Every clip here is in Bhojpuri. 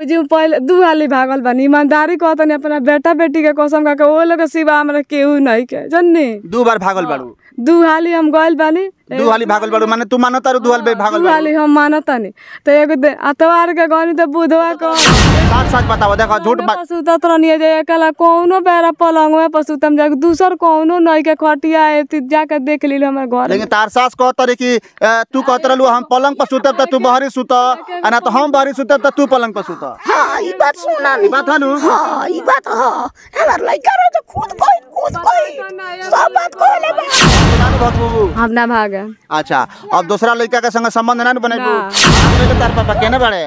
जी पहले दू हाली भागल बानी ईमानदारी कहतनी अपना बेटा बेटी के कसम खा के ओ लोग के सिवा हमरा केहू नहीं के जन्नी दू बार भागल बाड़ू दू हाली हम गइल बानी दू हाली भागल बाड़ू माने तू मानो तारू दू हाल भागल दू बाड़ू हाली हम मानतानी तो एगो दे अतवार के गनी तो बुधवा को साथ साथ बताओ देखो झूठ बात सुतत रहनी जे एकला कौनो बेरा पलंग में पसुतम जा दूसर कौनो नहीं के खटिया है ती जाके देख ली हमर घर लेकिन तार सास कहत रही कि अ, तू कहत रहलू हम पलंग पर सुतब त तू बहरी सुत आ ना तो हम बहरी सुतब त तू पलंग पर सुत हाँ ई बात सुना ई बात हनु हाँ ई बात हाँ हमार लड़का रहे तो खुद कोई खुद कोई सब बात कहले बा बाबू हम ना भागे अच्छा अब दूसरा लड़का के संग संबंध ना बनेबू ना। तार पापा केने बाड़े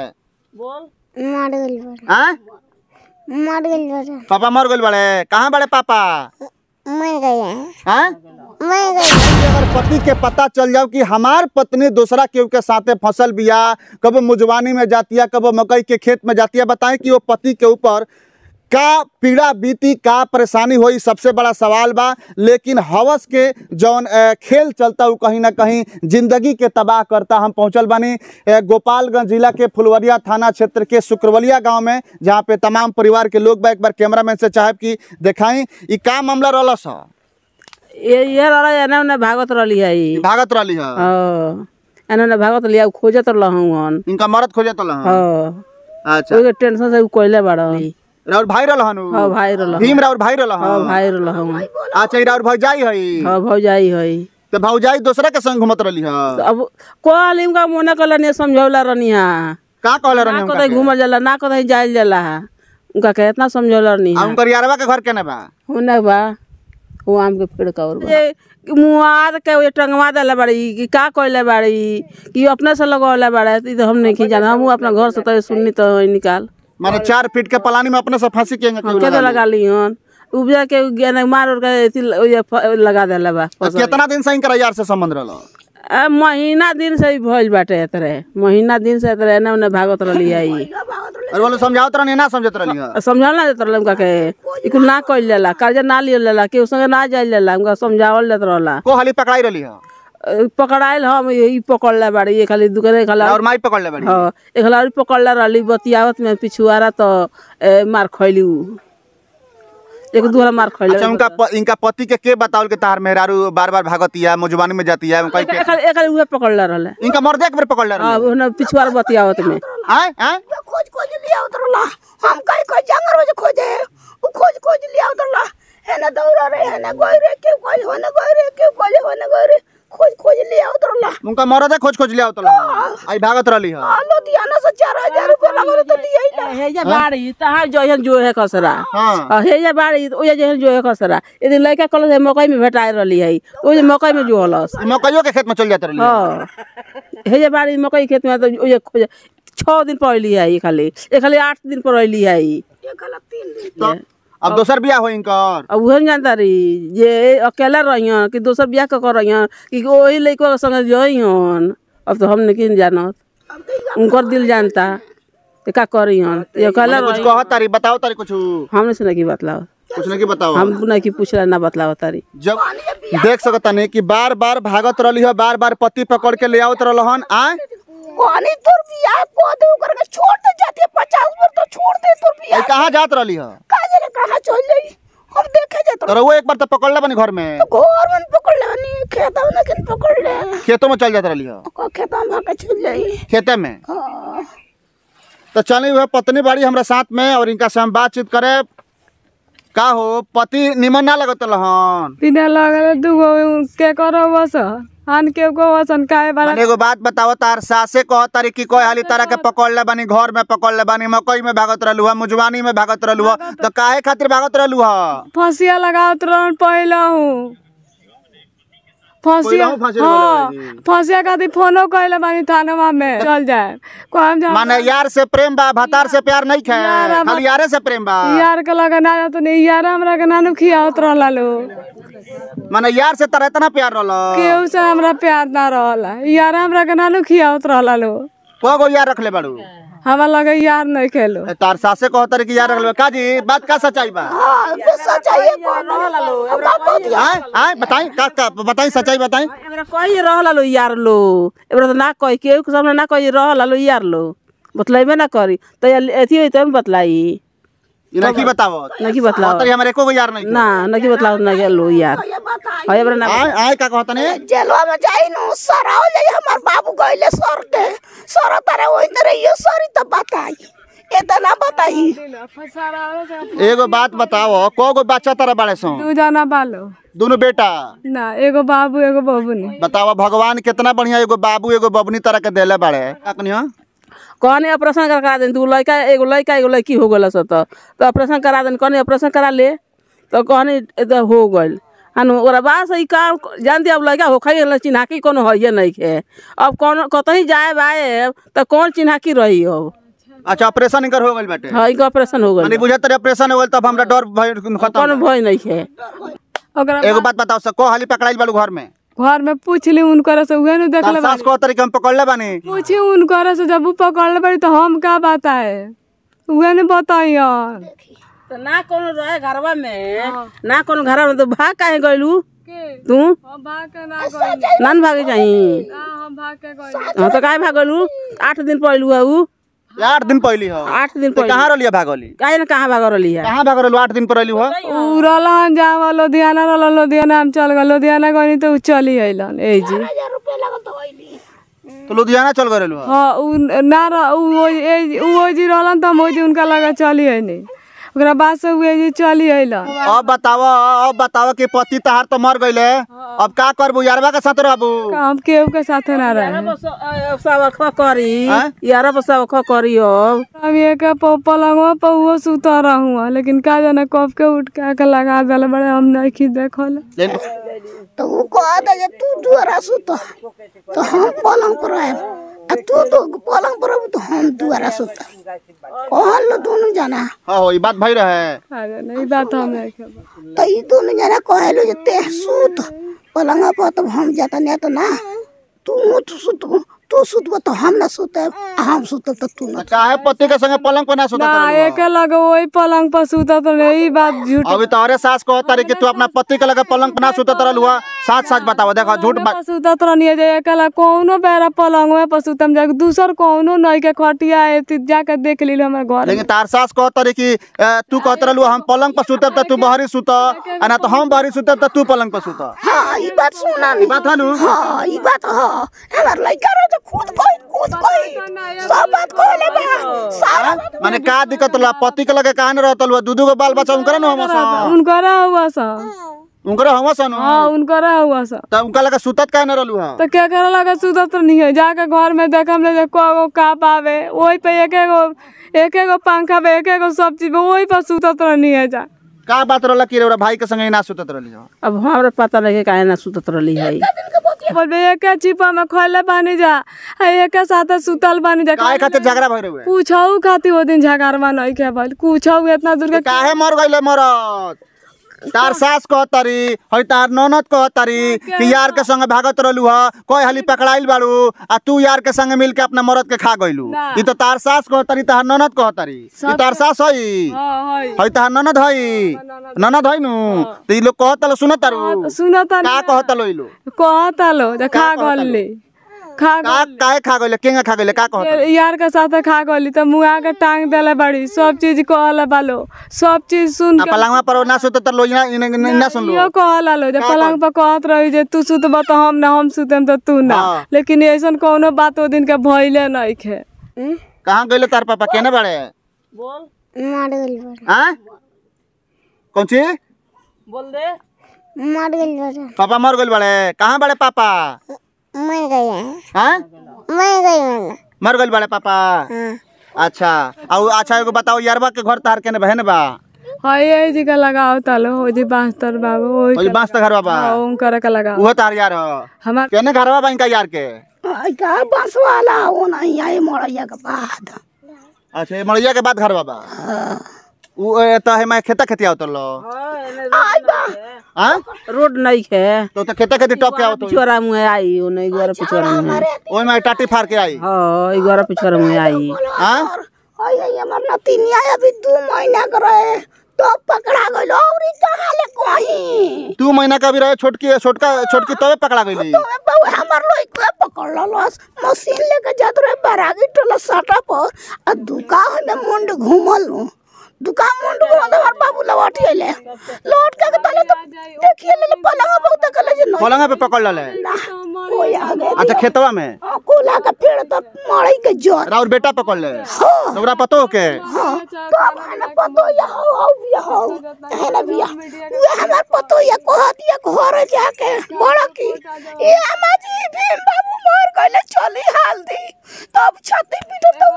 मार गइल बा हां मार गइल बा पापा मर गइल बाड़े कहाँ बाड़े पापा मैं गया हैं मैं गया अगर पति के पता चल जाओ कि हमार पत्नी दूसरा केहू के साथे फसल बिया कबो मुजवानी में जाती है कबो मकई के खेत में जाती है बताएं कि वो पति के ऊपर का पीड़ा बीती का परेशानी हुई सबसे बड़ा सवाल बा लेकिन हवस के जौन अ, खेल चलता वो कहीं ना कहीं जिंदगी के तबाह करता हम पहुंचल बानी अ, गोपालगंज जिला के फुलवरिया थाना क्षेत्र के शुक्रवलिया गांव में जहां पे तमाम परिवार के लोग बा एक बार कैमरामैन से चाहब कि दिखाई ई का मामला रहल सा ये ये रहा एने ओने भागत रहली है ई भागत रहली है हाँ एने ओने भागत रहली है उ खोजत रहूँ हन इनका मरद खोजत रहल हाँ अच्छा ओके टेंशन से उ कोइले बाड़ राउर भाई रहल हनु हाँ भाई रहल भीम राउर भाई रहल हाँ हन भाई रहूँ अच्छा ई राउर भौजाई हई हाँ भौजाई है तो भौजाई दूसरा के संग घुमत रहली है अब कहली उनका मोने कहला नहीं समझौला रहनी है का कहले रहनी ना उनका कहीं के? घूमल जाला ना कहीं जाइल जाला उनका के इतना समझौला रहनी आ है उनकर यारवा के घर केने बा होने बा वो आम के पेड़ का और बा। ये मुआद के ये टंगवा देले बाड़ी कि का कइले बाड़ी कि अपने से लगौले बाड़े ई तो हम नहीं की जाना हम अपना घर से तो सुननी तो निकाल माने चार फीट के पलानी में अपने से फांसी केंगे हम के तो लगा ली हन उपजा के गेने मार उड़ के एथी ल- ये फ- लगा देले बा कितना दिन से इनकर यार से संबंध रहल आ, महीना दिन से ही भइल बाटे एतरे महीना दिन से एतरे एने ओने भागत रहली है ई और बोले समझावत रहनी ना समझत रहली है समझावल ना देत रहला उनका के ई कुल ना कइल जाला कर्जा ना लियल जाला केहू संगे ना जाइल जाला उनका समझावल देत रहला को हाली पकड़ाई रहली है अ, पकड़ाइल हम ई पकड़ले बाड़ी ये खाली दुकाने खाला और माई पकड़ ले बड़ी हाँ एक लड़ी पकड़ले रहली बतियावत में पिछुआरा तो ए, मार खैली उ एक दूहरा मार खैले अच्छा उनका प, इनका पति के के बतावल के तार मेहरारू बार बार भागतिया मुजवानी में जाती है कहीं के एक एक उहे पकड़ले रहले इनका मर्दे एक बार पकड़ ले हाँ रहली उन्हें पिछुआरा बतियावत में आय आय खोज खोज लिया उतरला हम कहीं कोई जंगल में से खोजे उ खोज खोज लिया उतरला है ना दौड़ा रे है ना गोई रे क्यों कोई होने गोई रे क्यों कोई होने गोई रे खोज खोज लिया उतरला उनका मर्दे खोज खोज लिया उतला आई भागत रहली है आलो दिया ना से चार हजार रुपया लगल तो दिया ही ना हे जे बाड़ी तहां जहन जो है खसरा हाँ आ, हे जे बाड़ी ओ जे जहन जो है खसरा यदि लड़का कल से मकई में भेटाई रहली है ओ जे मकई में जो हलस मकइयो के खेत में चल जात रहली है। हाँ हे जे बाड़ी मकई खेत में तो ओ जे खोज छः दिन पर अली है ई खाली ये खाली आठ दिन पर अली है ई तो अब दोसर बियाह हो इनकर अब उहे न जानता रही जे अकेला रहियन कि दोसर बियाह क कर रहियन कि वही लड़का के संगे जइहन अब तो हम नहीं जानत उनकर दिल जानता कि का करिहन ये अकेला कुछ रही कह तारी बताओ तारी कुछ हमने से नहीं बतलाओ कुछ नहीं बताओ हम नहीं कि पूछला ना बतलाओ तारी जब देख सकता नहीं कि बार बार भागत रहली है बार बार पति पकड़ के ले आवत रहलन आय कहानी तोर बियाह को दे करके छोड़ दे जाती है पचास बार तो छोड़ दे तोर आई बियाह कहाँ जात रहली है का जरे कहाँ चल जाई हम देखे जाते तो रहुआ एक बार तो पकड़ ले बनी घर में घर में पकड़ ले नहीं खेता में लेकिन पकड़ ले खेतों में चल जात रहली है को खेता में भाग के चल जाई खेते में हाँ तो चली वह पत्नी बाड़ी हमरा साथ में और इनका से हम बातचीत करे का हो पति निमन ना लगत रहन बिना लगल दूगो के करो बस हान के को वसन काहे बारा मैंने एगो बात बताओ तार सासे कह तारी कि कोई हाली तारा के पकड़ ले बानी घर में पकड़ ले बानी मकई में भागत रहलू है मुजवानी में भागत रहलू है तो काहे खातिर भागत रहलू है फसिया लगावत रहन पहले हूँ फसिया पहिलहू फांसी हाँ लगावे रही। फसिया खातिर फोनो कैले बानी थाना में चल जाए कहम जा माने यार से प्रेम बा भतार से प्यार नहीं खे यार, अब- खाली यारे से प्रेम बा यार के लगे ना जात नहीं यार हमरा के नानू खियावत रहला लो माने यार से तरह इतना प्यार रहल केहू से हमरा प्यार ना रहला यार हमरा के नानू खियावत रहला लो को यार रख ले बाड़ू हमरा लगे यार नहीं खेलो ए, तार सासे कह तारी कि यार रख ले का जी बात का सच्चाई बा हाँ ये सच्चाई है कौन अब बात होती है आय आय बताई का, का बताई सच्चाई बताई एबरा कही रहला लो यार लो एबरा तो ना कही केहू के सामने ना कही रहला लो यार लो बतलाइबे ना करी तो अथी होई तब न बतलाई ई नहीं बताओ नहीं बतलाओ तरी हमारे एको गो यार नहीं ना नहीं बतलाओ ना लो यार ये बताई है बरा ना आए आए का कहता नहीं जेलवा में जाई नु सरा हो जाई हमार बाबू गइले सर के सर तारे ओइ तरह ये सरी त बताई इतना बताई एगो बात बताओ को गो बच्चा तारा बाड़े सो दू जना बालो दोनों बेटा ना एगो बाबू एगो बबुनी बताओ भगवान कितना बढ़िया एगो बाबू एगो बबनी तरह के देले बाड़े अखनियो कहने ऑपरेशन करा दे तू लड़का एगो लड़का एगो लड़की हो गल सत तो ऑपरेशन करा दे कहने ऑपरेशन करा ले तो कहने तो हो गइल हन ओकरा बाद से ई काम जानती अब लड़का हो खाई चिन्हाकी कोनो है नहीं के अब कौन कतही जाए बाए तो कौन चिन्हाकी रही अब अच्छा ऑपरेशन इनकर हो गइल बाटे हाँ इनका ऑपरेशन हो माने गइल बुझत तरी ऑपरेशन हो गइल तब हमरा डर भय खत्म कौन भय नहीं है ओकरा एगो बात बताओ सको हाली पकड़ाइल बालू घर में घर में पूछली उनकर से उहे नु देखले सास को तरीके हम पकड़ले बानी पूछी उनकर से जब उ पकड़ले बड़ी तो हम का बताए उहे ने बताइयन तो ना कोनो रहे घरवा में ना कोनो घरवा में तो भाग काहे गइलू तू हम भाग के ना गइल नान भागे जाई ना हम भाग के गइल हाँ तो काहे भागलू आठ दिन पहलू है उ आठ दिन पहली हो आठ दिन तो पहले कहाँ रहलिए भागली काहे ना कहाँ भाग रही है कहाँ भाग रहलू आठ दिन पर रहलू हो उ रहलन जावा लुधियाना रहलन लुधियाना हम चल गए लुधियाना गइनी तो उ चली अइलन ए जी हजार रुपया लगत होइली तो लुधियाना चल गए रहलू हो हाँ उ ना रह उ ओइ- ए- उ ओइ जी रहलन त हम ओइ जी उनका लगा चली अइनी ओकरा बाद से उ ए जी चली अइलन अब बताओ अब बताओ कि पति तहार तो मर गइले अब का करबू यारवा के साथ रहबू हम केहू के साथे ना रहे सब ख करी हैं? यार पर सब ख करी अब हम एक पलंगवा पर उहो सुता रहूँ लेकिन का जाने कब के उठ के आके लगा दिले बड़े हम नहीं की देखल लेकिन तो उ कहत जे तू दुआरा सुत तो हम पलंग पर रहे आ तू तो पलंग पर रहबू तो हम दुआरा सुत कहल लो दोनों जना हाँ हो ई बात भई रहे आ जाने ई बात हम नहीं खेबा तो ई दोनों जना कहलो जे ते सूत पलंग पर तो हम जाता नहीं तो ना तू तू सुत तू सुतब तो हम ना सुतब आ हम सुतब तो तू ना काहे पति के संगे पलंग पर ना सुतत ना रहलू एक लगे वही पलंग पर सुतत रहे ई बात झूठ अभी तोहरे सास को तारी कि तू अपना पति के लगे पलंग पर ना सुतत रहलू हो साथ साथ बताओ देखो झूठ बात पर सुतत रहनी जे एक लगे कौनो बेरा पलंग पर सुतम जाके दूसर कौनो नहीं के खटिया है ती जाके देख लीलो हमारे घर में। लेकिन तार सास कह तारी कि अ, तू कहत रहलू हम पलंग पर सुतब त तू बहरी सुत आ ना तो हम बहरी सुतब त तू पलंग पर सुत हाँ ई बात सुना ई बात हनु हाँ ई बात हाँ हमार लड़का रहे तो खुद कोई खुद कोई सब बात कहले बा सारा बात माने का दिक्कत ला पति के लगे काहे न रहतल हुआ दूधू के बाल बच्चा उनकर न हमस उनकरा हुआ सा उनकर हमस न हाँ उनकरा हुआ सा त उनका लगे सुतत काहे न रहलू हा तो क्या करे लगा सुतत नहीं है जाके घर में देखम ले कगो का पावे वही पे एक एगो एक एगो पंखा पे एक एगो सब चीज पे वही पर सुतत रहनी है जा का बात रहला कि रे भाई के संगे ना सुतत रहली हो अब हमरा पता लगे काहे ना सुतत रही है बोलबे एक चिपा में खोले बानी जा आ एक साथे सुतल बानी जा काहे खातिर झगड़ा भइ रहे पूछऊ खातिर वो दिन झगड़वा नहीं के भइल पूछऊ इतना दूर के काहे मर गइले मरत तार सास कहतारी हई तार ननद कहतारी कि यार के संगे भागत रहलू ह कोई हाली पकड़ाइल बाड़ू आ तू यार के संगे मिल के अपना मरद के खा गइलू ना। ई तो तार सास कहतारी तार ननद कहतारी ई तार सास हई हाँ हई हई तार ननद हई ननद हई नु तो ई लोग कहतल सुनत तारू सुनता का कहतल ई लोग कहता लो जे खा गली खा का काहे खा गइले केंगा खा गइले का कहतल यार के साथे खा गली तो मुआ के टांग देले बड़ी सब चीज कहले बालो सब चीज सुन आ के पलंगवा पर ना सुत तर लो ना ना सुन लो यो कहला लो जे पलंग पर कहत रही जे तू सुतब तो हम ना हम सुतम तो तू ना हाँ। लेकिन ऐसन कोनो बात ओ दिन के भइले नहीं खे कहाँ गइले तार पापा केने बाड़े मार गइल बा हां कौन चीज बोल दे मार गइल बा पापा मर गइल बाड़े कहाँ बाड़े पापा मैं गई हाँ मैं गई मैं मर गइल बाड़े पापा अच्छा और अच्छा एगो बताओ यारबा के घर तार केने बहन बा हई ए जी के लगाओ तालो हो जी बास्तर बाबू ओही ओई बांस त घरवा बा हाँ, उनकर के लगाओ उहो तार यार हो हमार केने घरवा बा इनका यार के आई का बस वाला वो नहीं आई मरैया के बाद अच्छा ये मड़िया के बाद घरवा बा उ ए, त है मैं खेता खेती आवत लो आई बा हां रोड नहीं है तो त खेता खेती टप के आवत पिछोरा मुहे आई ओ नहीं गोरा पिछोरा मुहे ओई में टाटी फार के आई हाँ ई गोरा पिछोरा मुहे आई हां आई आई हमार नतीनी आया अभी दो महीना का रहे तो पकड़ा गइल और ई कहाँ ले कहीं दू महीना का भी रहे छोटकी छोटका छोटकी तबे पकड़ा गई तो बहु हमार लोग के पकड़ ललस मशीन लेके जात रहे बरागी टोला साटा पर आ दुका में मुंड घूमल नु दुका मुंड घूमल हमार बाबू लौट गइले लौट के तले तो देखिए ले पलंग बहुत कले जे नहीं पलंग पे पकड़ ले ना कोई आ गए अच्छा खेतवा में हाँ, कोला का पेड़ तो मड़ई के जड़ और बेटा पकड़ ले हाँ तोरा पतो के हाँ तो अब है ना पतो या हो हो बिया हो है ना बिया ये हमार पतो या कहत या घर जाके बड़ा की ये हमारी भीम बाबू मर गइले चली हाल्दी तब छाती पीटो तो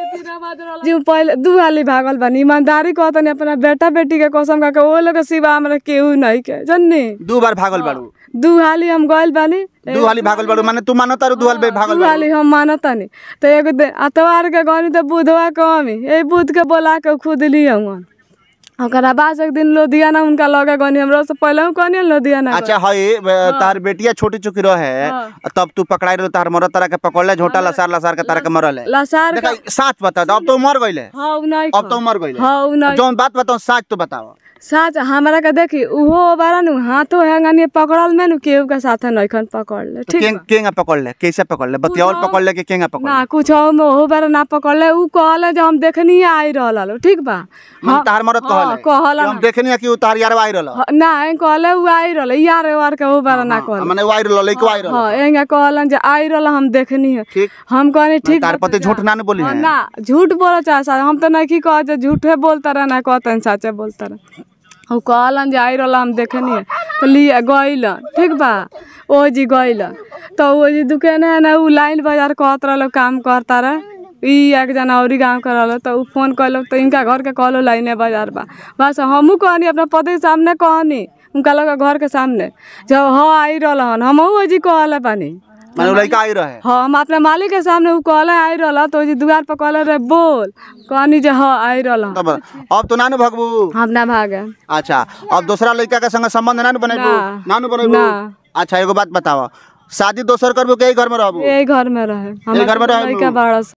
बतानी जी पहले दू हाली भागल बानी ईमानदारी कहतनी अपना बेटा बेटी के कसम खा के वो लोग के सिवा हमरा केहू नहीं के जन्नी दू बार भागल बाड़ू दू हाली हम गइल बानी दू हाली भागल बाड़ू माने तू मानो तारू दू हाल बे भागल दू बाड़ू हाली हम मानतानी तो एगो दिन अतवार के गनी तो बुधवा कमी ए बुध के बोला के खुद लिया हूँ ओकरा बाद एक दिन लोधियाना उनका लगे गनी हमरा से पहले हम कहनी लोधियाना अच्छा हई तार बेटिया छोटी चुकी रहे तब तू पकड़ाई रहो तार मरत तारा के पकड़ ले झोटा लसार लसार के तारा के मरल है लसार देखा साच बता दो अब तो मर गइले हाँ उ नहीं अब तो मर गइले हाँ उ नहीं जौन बात बताओ साच तो बताओ साच हमरा के देखी उहो बारा नु हाथो हैंगनी पकड़ल में नु केहू के साथे नइखन पकड़ ले ठीक केंग केंगा पकड़ ले कैसे पकड़ ले बतियावल पकड़ ले कि केंगा पकड़ ना कुछ में ओहो बारा ना पकड़ ले उ कहले जे हम देखनी आई रहल लो ठीक बा मन तार मरत हाँ, कहले कहला कि हम देखनी कि उतार यार आई रहल हाँ, ना ए कहले उ आई रहल यार वार के ओ बारा ना कहले माने वाई रहल लइको आई रहल हाँ एंगा कहलन जे आई रहल हम देखनी है ठीक हम कहनी ठीक तार पति झूठ ना न बोली हाँ, है ना झूठ बोलो चाहे सा हम तो नहीं की कह जे झूठे बोलता रहे ना कहते साचे बोलता रहे उ कहलन जे आई रहल हम देखनी है तो लिए गइलन ठीक बा ओ जी गइलन तो ओ जी दुकान है ना उ लाइन बाजार कहत रहलो काम करता रहे ई एक जना औरी गाँव के रहलो तो उ फोन कैलो तो इनका घर के कहलो लाइने बाजार बा बस हमहू कहनी अपना पति के सामने कहनी उनका लगा घर के सामने जब हाँ आई रहल हन हमहू ओ जी कहले बानी माने उ लइका आई रहे हाँ हम अपने मालिक के सामने उ कहले आई रहल तो जी दुआर पर कहले रे बोल कहनी जे हाँ आई रहल तब अब तो ना न भगबू हम ना भागे अच्छा अब दूसरा लड़का के संग संबंध ना न बनेबू ना। ना न बनेबू ना। अच्छा एगो बात बताओ शादी दोसर करबू के घर में रहबू यही घर में रहे घर में रहे लड़का नु। बारह